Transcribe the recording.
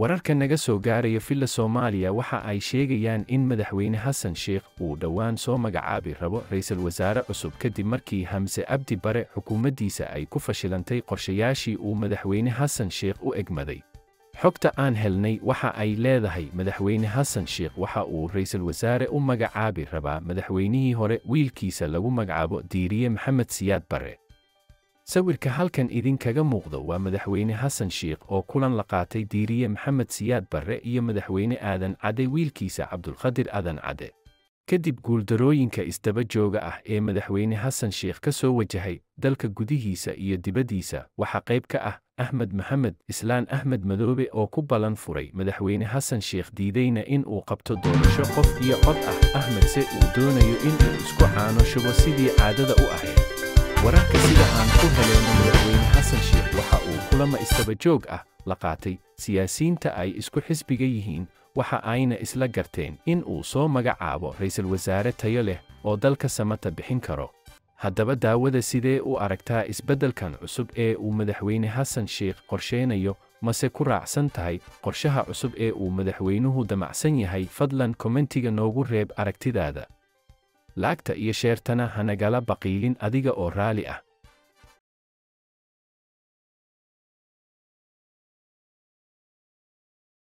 wararka naga soo gaaraya villa soomaaliya waxa ay sheegayaan in madaxweyne xasan sheikh uu dhowaan soo magacaabi rabo ra'iisul wasaare cusub kadib markii hamse abdi bare xukuumaddiisa ay ku fashilantay qorshayaashii uu madaxweyne xasan sheikh u egmaday xogta aan helnay waxa ay leedahay madaxweyne xasan sheikh waxa uu ra'iisul wasaare u magacaabi rabaa madaxweynihii hore wiilkiisa lagu magacaabo diiriye maxamed siyaad bare sawirka halkan idinkaga muuqda waa madaxweyne xasan sheikh oo kulan la qaatay diiriye maxamed siyaad barre iyo madaxweyne aadan cadde wiilkiisa cabdulqadir aadan cadde kadib guuldarooyinka isdaba jooga ah ee madaxweyne xasan sheikh ka soo wajahay dalka gudihiisa iyo dibaddiisa waxaa qayb ka ah axmed maxamed islaan axmed madoobe oo ku ballan furay madaxweyne xasan sheikh diidayna in uu qabto doorasho qof iyo cod ah axmed se uu doonayo in uu isku caano shubo sidii caadada u ahayd wararka sida aan ku helayno madaxweyne xasan sheikh waxa uu kulama istaba joog ah la qaatay siyaasiyiinta ay isku xisbiga yihiin waxa ayna isla garteen in uu soo magacaabo ra'iisul wasaare tayo leh oo dalka samata bixin karo haddaba daawada sidee u aragtaa isbeddelkan cusub ee uu madaxweyne xasan sheikh qorsheynayo mase ku raacsan tahay qorshaha cusub ee uu madaxweynuhu damacsan yahay fadlan kommentiga noogu reeb aragtidaada laagta iyo sheertana hanagala baqiilin adiga oo raali ah